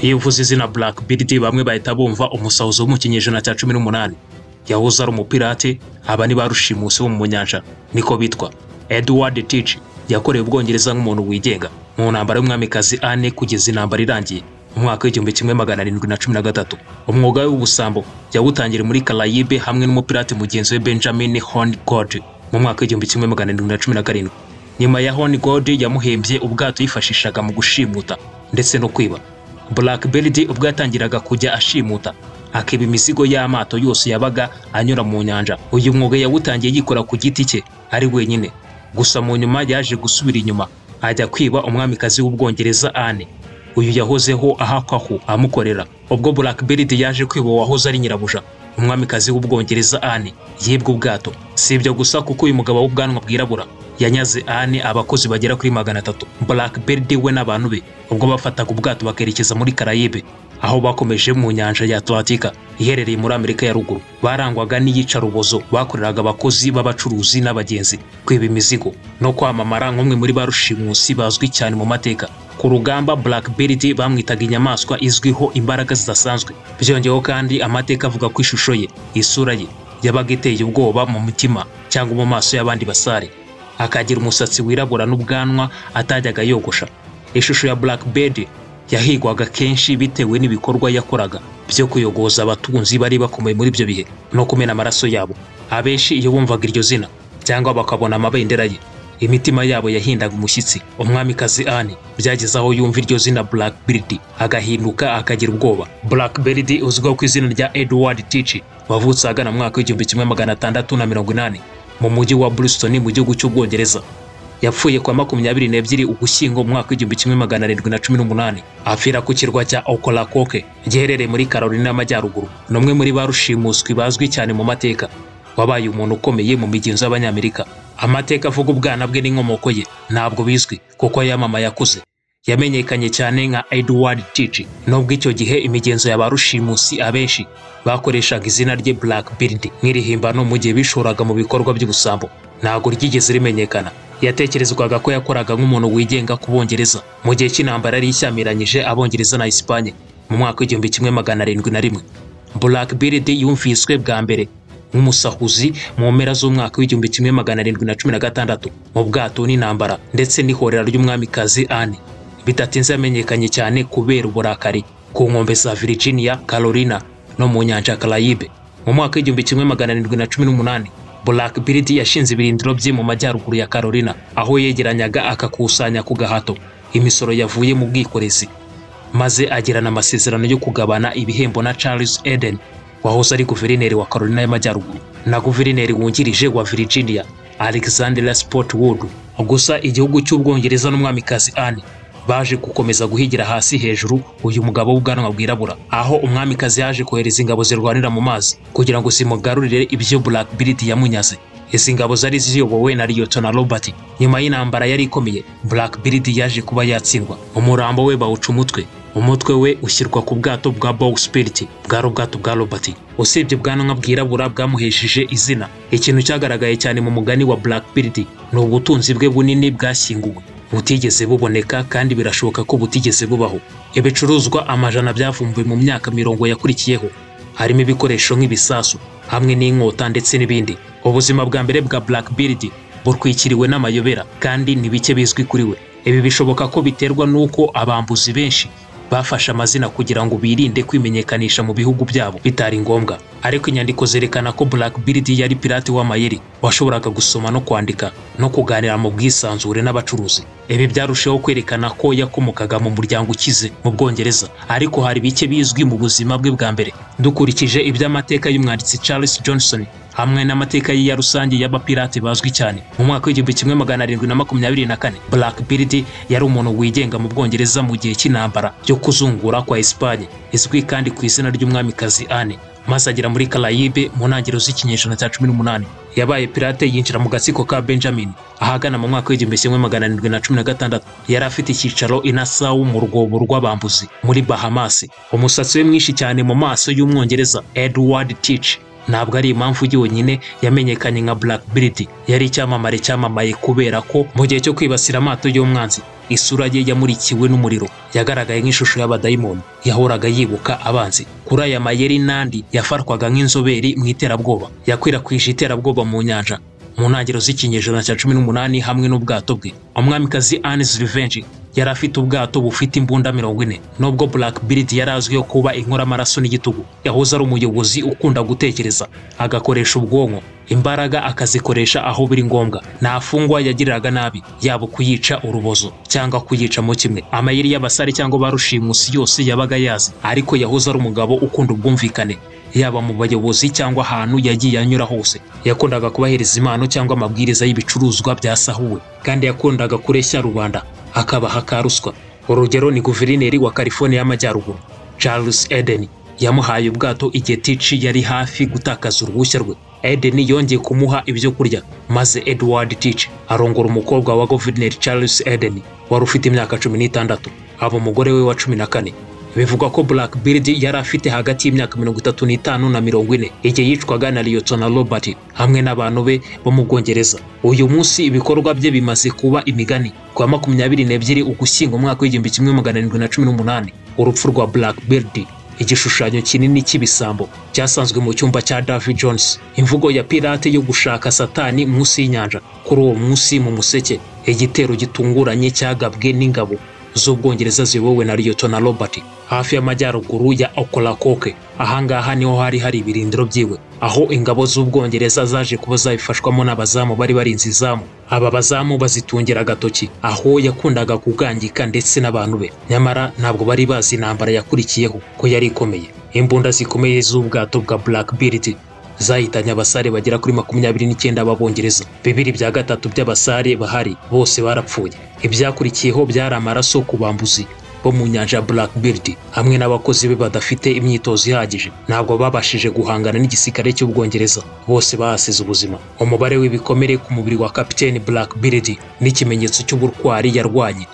iyo uvuze izina Black Beauty bamwe bahita bumva umusahuzi wo mu kinyejana cya cumi n'umunani yahoze ari umupirate aba ni ba rushimusi bo mu nyanja niko bitwa Edward Teach yakorewe ubwongereza nk'umuntu wigenga mu ntambara y'umwamikazi Anne kugeza intambara irangiye mu mwaka w'igihumbi kimwe magana arindwi na cumi na gatatu umwuga w'ubusambo yawutangiriye muri Karayibe hamwe n'umupirate mugenzi we Benjamin Horngod mu mwaka w'igihumbi kimwe magana arindwi na cumi na karindwi nyuma ya Horngod yamuhembye ubwato yifashishaga mu gushimuta ndetse no kwiba Black Beldi ubwo yatangiraga kujya ashimuta akiba imizigo y'amato yose yabaga anyura mu nyanja uyu mwuga yawutangiye yikora ku giti cye ari wenyine gusa mu nyuma yaje gusubira inyuma ajya kwiba umwamikazi w'ubwongereza Anne uyu yahozeho ahakwaho amukorera ubwo Black Beldi yaje kwiba wahoze ari nyirabuja umwamikazi w'ubwongereza Anne yibwe ubwato si ibyo gusa kuko uyu mugabo w'ubwanwa bwirabura yanyaze Anne abakozi bagera kuri magana atatu Black Beldi we n'abantu be ubwo bafataga ubwato bakerekeza muri Karayibe aho bakomeje mu nyanja ya Atlantika iherereye muri Amerika ya ruguru barangwaga n'iyicarubozo bakoreraga abakozi b'abacuruzi n'abagenzi kwiba imizigo no kwamamara nk'umwe muri ba rushimusi bazwi cyane mu mateka ku rugamba Black Beauty bamwitaga inyamaswa izwiho imbaraga zidasanzwe byongeyeho kandi amateka avuga ku ishusho ye isura ye yabaga iteye ubwoba mu mutima cyangwa mu maso y'abandi basare akagira umusatsi wirabura n'ubwanwa atajyaga yogosha ishusho ya Black Beauty yahigwaga kenshi bitewe n'ibikorwa yakoraga byo kuyogoza abatunzi bari bakomeye muri ibyo bihe no kumena amaraso yabo abenshi iyo bumvaga iryo zina cyangwa bakabona amabendera ye imitima yabo yahindaga umushyitsi umwamikazi Anne byageze aho yumva iryo zina Black Beauty agahinduka akagira ubwoba Black Beauty uzwiho ku izina rya Edward Teach wavutse ahagana mu mwaka w'igihumbi kimwe magana atandatu na mirongo inani mu mujyi wa Bristol mu gihugu cy'ubwongereza yapfuye kwa makumyabiri n'ebyiri ugushyingo mu mwaka w'igihumbi kimwe magana arindwi na cumi n'umunani apfira ku kirwa cya Ocracoke giherereye muri Carolina y'Amajyaruguru ni umwe muri ba rushimuswi bazwi cyane mu mateka wabaye umuntu ukomeye mu migenzo y'Abanyamerika amateka avuga ubwana bwe n'inkomoko ye ntabwo bizwi kuko yamamaye akuze yamenyekanye cyane nka Edward Teach nubwo icyo gihe imigenzo ya ba rushimusi abenshi bakoreshaga izina rye Black Beauty nk'irihimbano mu gihe bishoraga mu bikorwa by'ubusambo ntabwo ryigeze rimenyekana yatekerezwaga ko yakoraga nk'umuntu wigenga ku bongereza mu gihe cy'intambara yari ishyamiranyije abongereza na Espagne mu mwaka w'igihumbi kimwe magana arindwi na rimwe Black Beauty yumviswe bwa mbere nk'umusahuzi mu mpera z'umwaka w'igihumbi kimwe magana arindwi na cumi na gatandatu mu bwato n'intambara ndetse n'ihorera ry'umwamikazi Anne bidatinze yamenyekanye cyane kubera uburakari ku nkombe za Virginia, Carolina no mu nyanja ya Carayibe mu mwaka w'igihumbi kimwe magana arindwi na cumi n'umunani Black Beauty yashinze ibirindiro bye mu majyaruguru ya Carolina aho yegeranyaga akakusanya ku gahato imisoro yavuye mu bwikorezi maze agirana amasezerano yo kugabana ibihembo na Charles Eden wahoze ari guverineri wa Carolina y'Amajyaruguru na guverineri wungirije wa Virginia Alexandra Sport Wood gusa igihugu cy'ubwongereza n'umwamikazi Anne baje gukomeza guhigira hasi hejuru uyu mugabo w'ubwanwa bwirabura aho umwamikazi yaje kohereza ingabo zirwanira mu mazi kugira ngo zimugarurire ibyo Black Beauty yamunyaze izi ngabo zari ziyobowe na Liyotona Robert nyuma y'intambara yari ikomeye Black Beauty yaje kuba yatsindwa umurambo we bawuca umutwe umutwe we ushyirwa ku bwato bwa Bow Spirit bwari ubwato bwa Robert usibye ubwanwa bwirabura bwamuhesheje izina ikintu cyagaragaye cyane mu mugani wa Black Beauty ni ubutunzi bwe bunini bwashyinguwe butigeze buboneka kandi birashoboka ko butigeze bubaho ibicuruzwa amajana byavumbuwe mu myaka mirongo yakurikiyeho harimo ibikoresho nk'ibisasu hamwe n'inkota ndetse n'ibindi ubuzima bwa mbere bwa Black Beauty burwikiriwe n'amayobera kandi ni bike bizwi kuri we ibi bishoboka ko biterwa n'uko abambuzi benshi bafashe amazina kugira ngo birinde kwimenyekanisha mu bihugu byabo bitari ngombwa ariko inyandiko zerekana ko Black Beauty yari pirate w'amayeri washoboraga gusoma no kwandika no kuganira mu bwisanzure n'abacuruzi ibi byarushaho kwerekana ko yakomokaga mu muryango ukize mu Bwongereza ariko hari bike bizwi mu buzima bwe bwa mbere dukurikije iby'amateka y'umwanditsi Charles Johnson hamwe n'amateka ye ya rusange y'abapirate bazwi cyane mu mwaka w'igihumbi kimwe magana arindwi na makumyabiri na kane Black Beauty yari umuntu wigenga mu Bwongereza mu gihe cy'intambara yo kuzungura kwa Espagne izwi kandi ku izina ry'umwamikazi Anne maze agera muri Karayibe mu ntangiriro z'ikinyejana cya cumi n'umunani yabaye pirate yinjira mu gatsiko ka Benjamin ahagana mu mwaka w'igihumbi kimwe magana arindwi na cumi na gatandatu yari afite icyicaro i Nassau mu rwobo rw'abambuzi muri Bahamas umusatsi we mwinshi cyane mu maso y'umwongereza Edward Teach ntabwo ari impamvu yonyine yamenyekanye nka Black Beauty yari icyamamare cyamamaye kubera ko mu gihe cyo kwibasira amato y'umwanzi isura ye yamurikiwe n'umuriro yagaragaye nk'ishusho y'abadayimoni yahoraga yibuka abanzi kuri aya mayeri nandi yafatwaga nk'inzobere mu iterabwoba yakwirakwije iterabwoba mu nyanja mu ntangiriro z'ikinyejana cya cumi n'umunani hamwe n'ubwato bwe umwamikazi Anne's Revenge yari afite ubwato bufite imbunda mirongo ine nubwo Black Beard yari azwiho kuba inkoramaraso n'igitugu yahoze ari umuyobozi ukunda gutekereza agakoresha ubwonko imbaraga akazikoresha aho biri ngombwa nta fungwa yagiriraga nabi yaba kuyica urubozo cyangwa kuyicamo kimwe amayeri y'abasare cyangwa ba rushimusi yose yabaga yazi ariko yahoze ari umugabo ukunda ubwumvikane yaba mu bayobozi cyangwa ahantu yagiye anyura hose yakundaga kubahiriza impano cyangwa amabwiriza y'ibicuruzwa byasahuwe kandi yakundaga kureshya rubanda akabaha ka ruswa urugero ni guverineri wa California y'amajyaruguru Charles Eden yamuhaye ubwato igihe Tici yari hafi gutakaza uruhushya rwe Eden yongeye kumuha ibyo kurya maze Edward Tici arongora umukobwa wa guverineri Charles Eden wari ufite imyaka cumi n'itandatu aba umugore we wa cumi na kane bivugwa ko Black Beard yari afite hagati y'imyaka mirongo itatu n'itanu na mirongo ine igihe yicwaga na Liyotona Robert hamwe n'abantu be bo mu Bwongereza uyu munsi ibikorwa bye bimaze kuba imigani ku wa makumyabiri n'ebyiri Ugushyingo umwaka w'igihumbi kimwe magana arindwi na cumi n'umunani urupfu rwa Black Beard igishushanyo kinini cy'ibisambo cyasanzwe mu cyumba cya Davy Jones imvugo ya pirate yo gushaka satani munsi y'inyanja kuri uwo munsi mu museke igitero gitunguranye cyagabwe n'ingabo z'Ubwongereza ziyobowe na Liyotona Robert hafi y'amajyaruguru ya Ocracoke. Ahangaha niho hari hari ibirindiro byiwe, aho ingabo z'Ubwongereza zaje kuba zabifashwamo n'abazamu bari barinze izamu. Aba bazamu bazitungira agatoki, aho yakundaga kugangika ndetse n'abantu be, nyamara ntabwo bari bazi intambara yakurikiyeho ko yari ikomeye. Imbunda zikomeye z'ubwato bwa Black Beauty zahitanye abasare bagera kuri makumyabiri n'icyenda b'abongereza bibiri bya gatatu by'abasare bahari bose barapfuye ibyakurikiyeho byari amaraso ku bambuzi bo mu nyanja ya Black Beard hamwe n'abakozi be badafite imyitozo ihagije ntabwo babashije guhangana n'igisirikare cy'ubwongereza bose bahasize ubuzima umubare w'ibikomere ku mubiri wa kapiteni Black Beard n'ikimenyetso cy'uburwari yarwanye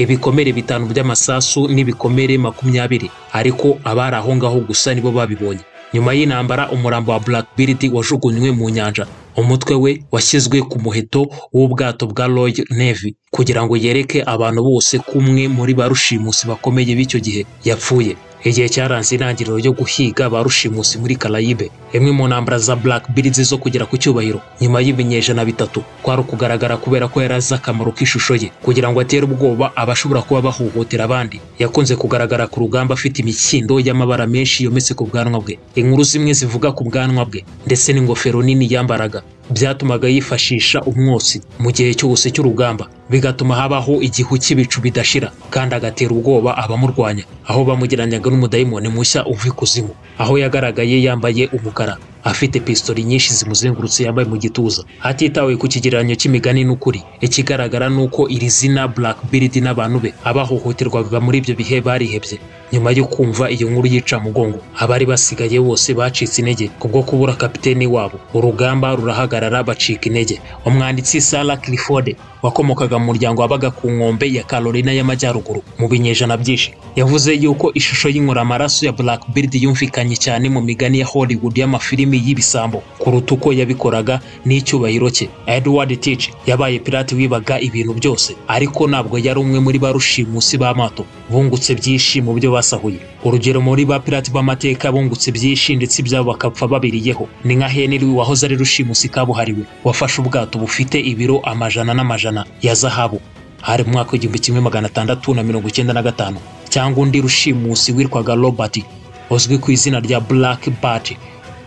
ibikomere bitanu by'amasasu n'ibikomere makumyabiri ariko abari aho ngaho gusa nibo babibonye nyuma y'intambara umurambo wa Black Beard wajugunywe mu nyanja umutwe we washyizwe ku muheto w'ubwato bwa Royal Navy kugira ngo yereke abantu bose kumwe muri ba rushimusi bakomeye b'icyo gihe yapfuye igihe cyaranze intangiriro yo guhiga ba rushimusi muri Karayibe imwe mu ntambara za Black Beard zo kugera ku cyubahiro nyuma y'ibinyejana bitatu kwari ukugaragara kubera ko yari azi akamaro k'ishusho ye kugira ngo atere ubwoba abashobora kuba bahohotera abandi yakunze kugaragara ku rugamba afite imikindo y'amabara menshi yometse ku bwanwa bwe inkuru zimwe zivuga ku bwanwa bwe ndetse n'ingofero nini yambaraga byatumaga yifashisha umwotsi mu gihe cyose cy'urugamba bigatuma habaho igihu cy'ibicu bidashira kandi agatera ubwoba abamurwanya aho bamugereranyaga n'umudayimoni mushya uva ikuzimu aho yagaragaye yambaye umukara afite pistori nyinshi zimuzengurutse yambaye mu gituza hatitawe ku kigereranyo cy'imigani n'ukuri ikigaragara ni uko iri zina Black Beard n'abantu be abahohoterwaga muri ibyo bihe barihebye nyuma yo kumva iyo nkuru yica mugongo abari basigaye bose bacitse intege kubwo kubura kapiteni wabo urugamba rurahagarara bacika intege umwanditsi Sarah Clifford wakomokaga mu muryango wabaga ku nkombe ya Carolina y'amajyaruguru mu binyejana byinshi yavuze yuko ishusho y'inkoramaraso ya Black Beard yumvikanye cyane mu migani ya Hollywood y'amafilimi y'ibisambo kuruta uko yabikoraga n'icyubahiro cye Edward Teach yabaye pirate wibaga ibintu byose ariko ntabwo yari umwe muri ba rushimusi b'amato bungutse byinshi mu byo basahuye urugero muri ba pirate b'amateka bungutse byinshi ndetse ibyabo bakapfa babiriyeho ni nka Henry wahoze ari rushimusi kabuhariwe wafashe ubwato bufite ibiro amajana n'amajana ya zahabu hari mu mwaka w'igihumbi kimwe magana atandatu na mirongo icyenda na gatanu cyangwa undi rushimusi witwaga robert uzwi ku izina rya black bat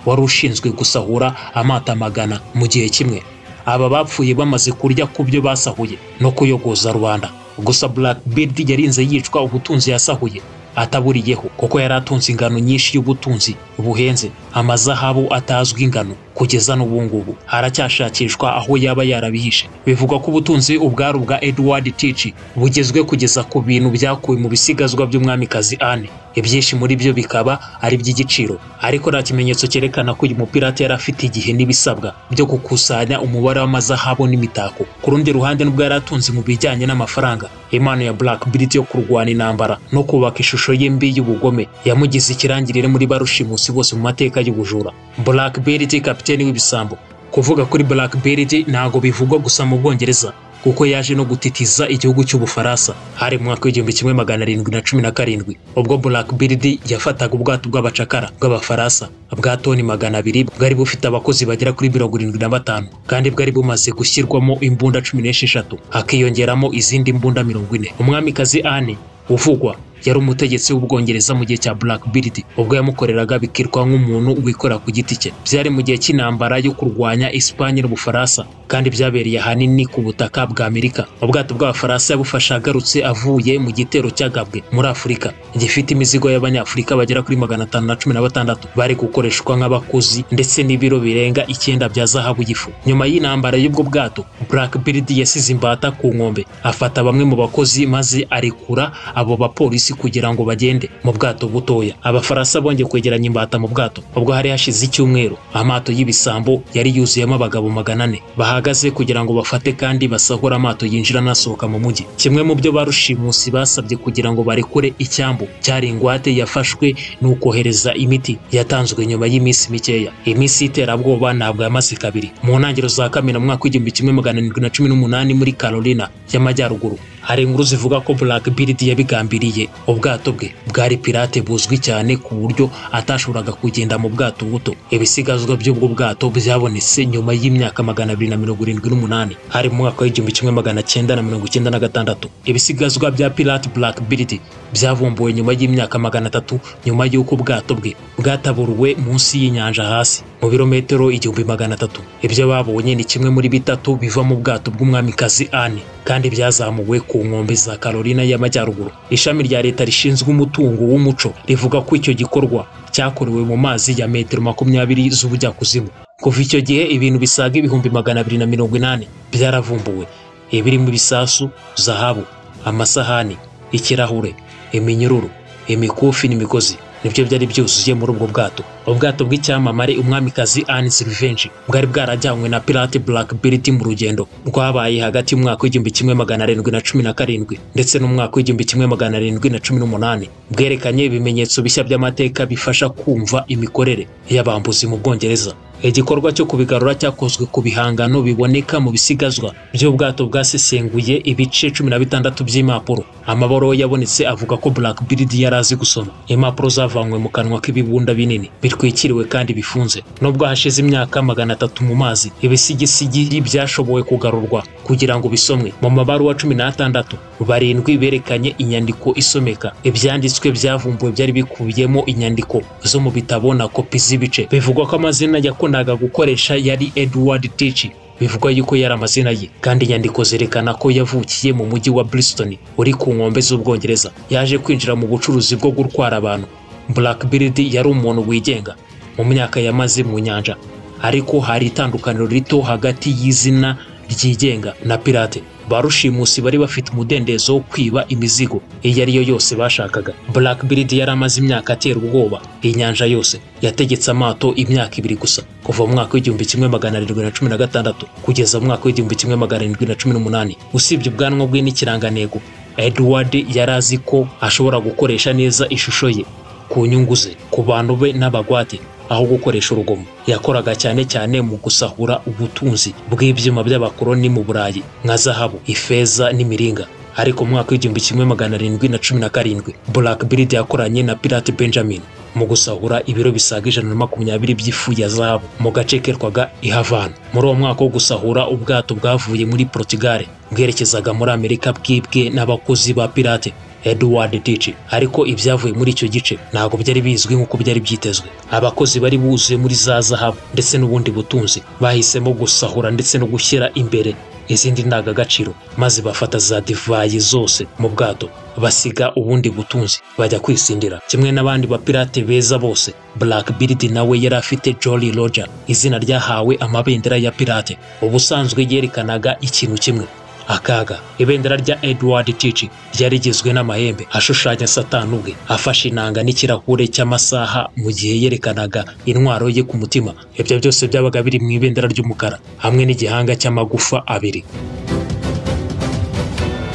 wari ushinzwe gusahura amata magana mu gihe kimwe aba bapfuye bamaze kurya ku byo basahuye no kuyogoza rubanda gusa black beard yarinze yicwa ubutunzi yasahuye ataburiyeho kuko yari atunze ingano nyinshi y'ubutunzi buhenze amazahabu atazwi ingano kugeza n'ubu ngubu haracyashakishwa aho yaba yarabihishe bivugwa ko ubutunzi ubwari ubwa Edward Tici bugezwe kugeza ku bintu byakuwe mu bisigazwa by'umwamikazi Anne ibyinshi muri byo bikaba ari iby'igiciro ariko nta kimenyetso cyerekana ko uyu mupirate yari afite igihe n'ibisabwa byo gukusanya umubare w'amazahabu n'imitako ku rundi ruhande nubwo yari atunze mu bijyanye n'amafaranga impano ya Black Beauty yo kurwana intambara no kubaka ishusho y'imbi y'ubugome yamugize ikirangirire muri barushimusi bose mu mateka y'ubujura Black Beauty kapiteni w'ibisambo kuvuga kuri Black Beauty ntago bivugwa gusa mu Bwongereza kuko yaje no gutitiza igihugu cy'ubufaransa hari mu mwaka w'igihumbi kimwe magana arindwi na cumi na karindwi ubwo black bird yafataga ubwato bw'abacakara bw'abafaransa bwa toni magana abiri bwari bufite abakozi bagera kuri mirongo irindwi na batanu kandi bwari bumaze gushyirwamo imbunda cumi n'esheshatu hakiyongeramo izindi mbunda mirongo ine umwamikazi anne uvugwa yari umutegetsi w'ubwongereza mu gihe cya Black Bird ubwo yamukoreraga bikirwa nk'umuntu wikora ku giti cye byari mu gihe cy'intambara yo kurwanya Espanye n'Ubufaransa kandi byabereye ahanini ku butaka bwa Amerika ubwato bw'Abafaransa yabufashe agarutse avuye mu gitero cyagabwe muri Afurika gifite imizigo y'Abanyafurika bagera kuri magana atanu na cumi na batandatu bari gukoreshwa nk'abakozi ndetse n'ibiro birenga icyenda bya zahabu y'ifu nyuma y'intambara y'ubwo bwato Black Bird yasize imbata ku nkombe afata bamwe mu bakozi maze arekura abo bapolisi kugira ngo bagende mu bwato butoya abafaransa bongeye kwegeranya imbata mu bwato ubwo hari hashize icyumweru amato y'ibisambo yari yuzuyemo abagabo magana ane bahagaze kugira ngo bafate kandi basahura amato yinjira anasohoka mu mujyi kimwe mu byo barushimusi basabye kugira ngo barekure icyambu cyari ingwate yafashwe ni ukohereza imiti yatanzwe nyuma y'iminsi mikeya iminsi y'iterabwoba ntabwo yamaze kabiri mu ntangiriro za kamena mu mwaka w'igihumbi kimwe magana arindwi na cumi n'umunani muri Carolina y'amajyaruguru hari inkuru zivuga ko Black Bird yabigambiriye ubwato bwe bwari pirate buzwi cyane ku buryo atashoboraga kugenda mu bwato buto ibisigazwa by'ubwo bwato byabonetse nyuma y'imyaka magana abiri na mirongo irindwi n'umunani hari mu mwaka w'igihumbi kimwe magana cyenda na mirongo icyenda na gatandatu ibisigazwa bya pirate Black Bird byavumbuwe nyuma y'imyaka magana atatu nyuma y'uko ubwato bwe bwataburuwe munsi y'inyanja hasi mu birometero igihumbi magana atatu ibyo babonye ni kimwe muri bitatu biva mu bwato bw'umwamikazi Anne kandi byazamuwe ku nkombe za Carolina y'Amajyaruguru ishami rya leta rishinzwe umutungo w'umuco rivuga ko icyo gikorwa cyakorewe mu mazi ya metero makumyabiri z'ubujyakuzimu kuva icyo gihe ibintu bisaga ibihumbi magana abiri na mirongo inani byaravumbuwe ibirimo ibisasu zahabu amasahani ikirahure iminyururu imikufi n'imigozi nibyo byari byuzuye muri ubwo bwato ubwato bw'icyamamare umwamikazi Anne Sylvenge bwari bwarajyanywe na Pirate Black Beauty mu rugendo rwabaye hagati y'umwaka w'igihumbi kimwe magana arindwi na cumi na karindwi ndetse n'umwaka w'igihumbi kimwe magana arindwi na cumi n'umunani bwerekanye ibimenyetso bishya by'amateka bifasha kumva imikorere y'abambuzi mu Bwongereza igikorwa cyo kubigarura cyakozwe ku bihangano biboneka mu bisigazwa by'ubwato bwasesenguye ibice cumi na bitandatu by'impapuro amabaro yabonetse avuga ko Black Bird yari azi gusoma impapuro zavanywe mu kanwa k'ibibunda binini bitwikiriwe kandi bifunze nubwo hashize imyaka magana atatu mu mazi ibisigisigi byashobowe kugarurwa kugira ngo bisomwe mu mabaruwa cumi n'atandatu barindwi berekanye inyandiko isomeka ibyanditswe byavumbuwe byari bikubiyemo inyandiko zo mu bitabo na kopi z'ibice bivugwa ko amazina yakora yakundaga gukoresha yari Edward Teach bivugwa yuko yari amazina ye kandi inyandiko zerekana ko yavukiye mu mujyi wa Bristol uri ku nkombe z'Ubwongereza yaje kwinjira mu bucuruzi bwo gutwara abantu Black Bird yari umuntu wigenga mu myaka yamaze mu nyanja ariko hari itandukaniro rito hagati y'izina ryigenga na pirate barushimusi bari bafite umudendezo wo kwiba imizigo iyo ari yo yose bashakaga Black Bird yari amaze imyaka atera ubwoba inyanja yose yategetse amato imyaka ibiri gusa kuva mu mwaka w'igihumbi kimwe magana arindwi na cumi na gatandatu kugeza mu mwaka w'igihumbi kimwe magana arindwi na cumi n'umunani usibye ubwanwa bwe n'ikirangantego Edward yari azi ko ashobora gukoresha neza ishusho ye ku nyungu ze ku bantu be n'abagwate aho gukoresha urugomo yakoraga cyane cyane mu gusahura ubutunzi bw'ibyuma by'abakoloni mu burayi nka zahabu ifeza n'imiringa ariko mu mwaka w'igihumbi kimwe magana arindwi na cumi na karindwi Black Bird yakoranye na Pirate Benjamin mu gusahura ibiro bisaga ijana na makumyabiri by'ifu ya zahabu mu gace kerwaga i Havana muri uwo mwaka wo gusahura ubwato bwavuye muri Portugal bwerekezaga muri Amerika bwibwe n'abakozi ba Pirate Edward Tici ariko ibyavuye muri icyo gice ntabwo byari bizwi nk'uko byari byitezwe abakozi bari buzuye muri za zahabu ndetse n'ubundi butunzi bahisemo gusahura ndetse no gushyira imbere izindi ndangagaciro maze bafata za divayi zose mu bwato basiga ubundi butunzi bajya kwisindira kimwe n'abandi bapirate beza bose Black Bird nawe yari afite Jolly Roger izina ryahawe amabendera ya pirate ubusanzwe yerekanaga ikintu kimwe akaga ibendera rya Edward Tici ryari rigizwe n'amahembe ashushanya satani ubwe afashe inanga n'ikirahure cy'amasaha mu gihe yerekanaga intwaro ye ku mutima ibyo byose byabaga biri mu ibendera ry'umukara hamwe n'igihanga cy'amagufa abiri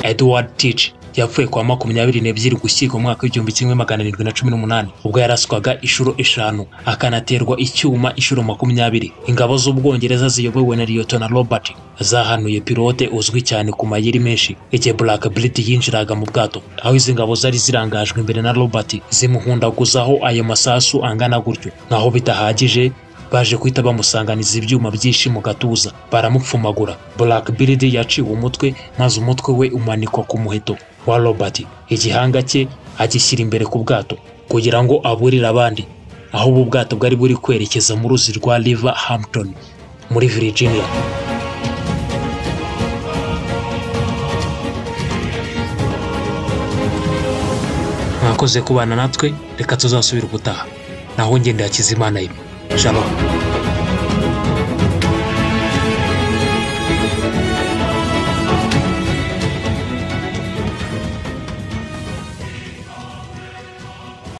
Edward Tici yapfuye kwa makumyabiri n'ebyiri gushyirwa umwaka w'igihumbi kimwe magana arindwi na cumi n'umunani ubwo yaraswaga inshuro eshanu akanaterwa icyuma inshuro makumyabiri ingabo z'ubwongereza ziyobowe na liyotona robert zahanuye pilote uzwi cyane ku mayeri menshi igihe black brit yinjiraga mu bwato aho izi ngabo zari zirangajwe imbere na robert zimuhundaguzaho ayo masasu angana gutyo naho bidahagije baje guhita bamusanganiza ibyuma byinshi mu gatuza baramupfumagura black bird yaciwe umutwe maze umutwe we umanikwa ku muheto wa robert igihanga cye agishyira imbere ku bwato kugira ngo aburire abandi aho ubu bwato bwari buri kwerekeza mu ruzi rwa river hampton muri virginia mwakoze kubana natwe reka tuzasubire ubutaha naho ngende hakizimana imwe shalom